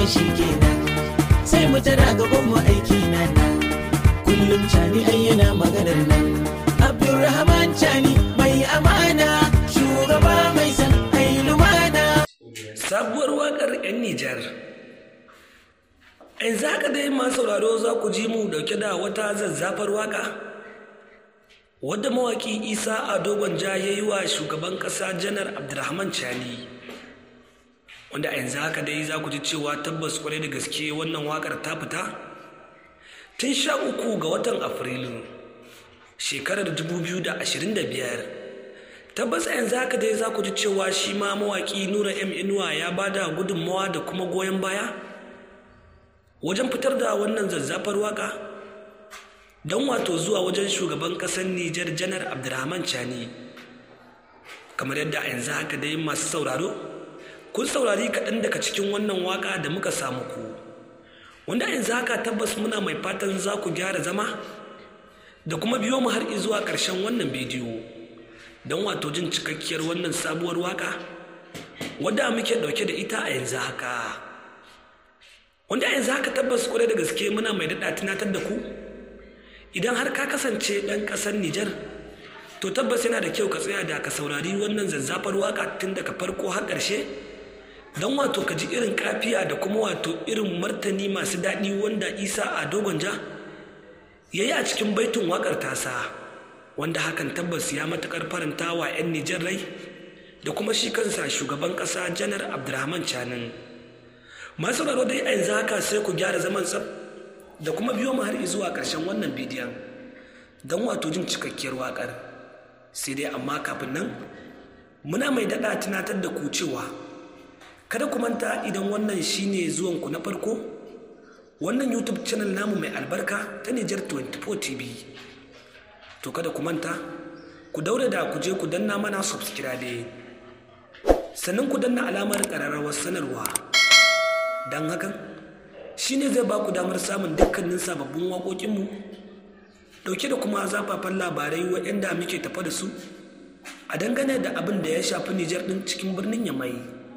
shi kenan sai mu tara gaban mu aiki nan kullum cani ai yana maganar nan abdulrahman cani mai amana shugaba mai san ai lumana sabuwar wakar 'yan Nijar. In za ka dai masu sauraro za ku ji mu dauke da wata zazzafar waka wadda mawaki isa a dogon ja ya yi wa shugaban ƙasa janar abdulrahman chani wanda a yanzu haka dai za ku ji cewa tabbas kwarai da gaske wannan wakar ta fita tun sha uku ga watan afrilu shekarar 2025 tabbas a yanzu haka dai za ku ji cewa shi ma mawaƙi nura m inuwa ya ba da gudunmawa da kuma goyon baya wajen fitar da wannan zazzafar waka don wato zuwa wajen shugaban ƙasar nijar janar abdulrahman chani kamar yadda a yanzu haka dai masu sauraro kun saurari kaɗan daga cikin wannan waka da muka samu ku wanda a yanzu haka tabbas muna mai fatan za ku gyara zama da kuma biyo mu har zuwa ƙarshen wannan bidiyo don wato jin cikakkiyar wannan sabuwar waka wadda muke dauke da ita a yanzu haka wanda a yanzu haka tabbas kwarai da gaske muna mai daɗa tunatar da ku idan har ka kasance ɗan ƙasar Nijar to tabbas yana da kyau ka tsaya da ka saurari wannan zazzafar waka tun daga farko har ƙarshe don wato ka ji irin kafiya da kuma wato irin martani masu daɗi wanda isa a dogon ja ya yi a cikin baitin waƙar tasa wanda hakan tabbas ya matukar faranta wa 'yan Nijar rai da kuma shi kansa shugaban ƙasa janar Abdulrahman Canin. Masu raro dai a yanzu haka sai ku gyara zaman tsab da kuma biyo mu har zuwa ƙarshen wannan bidiyon don wato jin cikakkiyar waƙar. Sai dai amma kafin nan muna mai daɗa tunatar da ku cewa kada ku manta idan wannan shine zuwanku na farko wannan YouTube channel namu mai albarka ta Nijar 24 TV. to kada ku manta ku daure da ku je ku danna mana subscribe sannan ku danna alamar ƙararrawar sanarwa don hakan shine zai ba ku damar samun dukkanin sababbin waƙoƙinmu ɗauke da kuma zafafan labarai waɗanda muke tafa da su a dangane da abin da ya shafi nijar ɗin cikin birnin yamai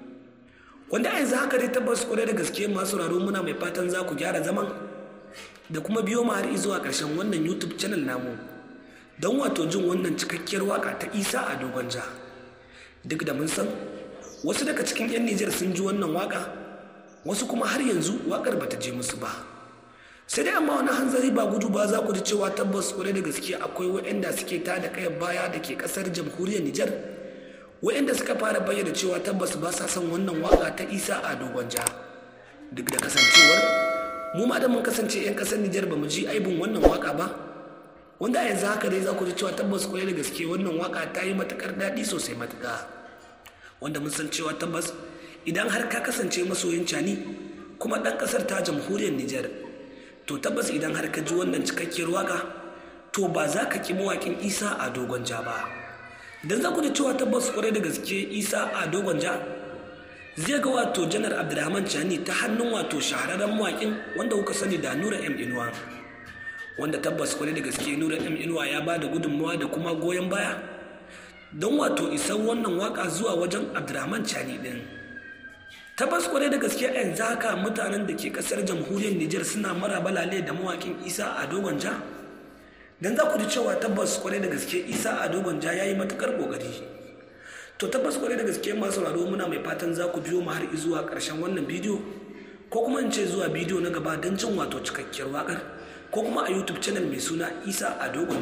wanda a yanzu haka dai tabbas kwarai da gaske masu raro muna mai fatan za ku gyara zaman da kuma biyo mu har zuwa ƙarshen wannan youtube channel namu don wato jin wannan cikakkiyar waka ta isa a dogon ja duk da mun san wasu daga cikin 'yan nijar sun ji wannan waka wasu kuma har yanzu wakar bata je musu ba sai dai amma wani hanzari ba gudu ba za ku ji cewa tabbas kwarai da gaske akwai waɗanda suke ta da kayan baya da ke ƙasar jamhuriyar nijar waɗanda suka fara bayyana cewa tabbas ba sa son wannan waka ta isa a dogon ja duk da kasancewar mu ma da mun kasance 'yan ƙasar nijar ba mu ji aibin wannan waka ba wanda a yanzu haka dai za ku ji cewa tabbas kwarai da gaske wannan waka ta yi matakar daɗi sosai matuƙa wanda mun san cewa tabbas idan har ka kasance masoyin cani kuma ɗan ƙasar ta jamhuriyar Nijar to tabbas idan har ka ji wannan cikakkiyar waka to ba za ka ƙi mawaƙin Isa a dogon ja ba idan za ku ji cewa tabbas kwarai da gaske Isa a dogon ja zai ga wato janar Abdulrahman Cani ta hannun wato shahararren mawaƙin wanda kuka sani da Nura M Inuwa wanda tabbas kwarai da gaske nura m inuwa ya ba da gudunmawa da kuma goyon baya don wato isan wannan waka zuwa wajen abdurrahman cani din tabbas kwarai da gaske a yanzu haka mutanen da ke kasar jamhuriyar nijar suna mara balale da mawakin isa a dogon ja don za ku ji cewa tabbas kwarai da gaske isa a dogon ja ya yi matukar kokari to tabbas kwarai da gaske masu sauraro muna mai fatan za ku biyo mu har zuwa karshen wannan bidiyo ko kuma in ce zuwa bidiyo na gaba don jin wato cikakkiyar wakar ko kuma a youtube channel mai suna isa a dogon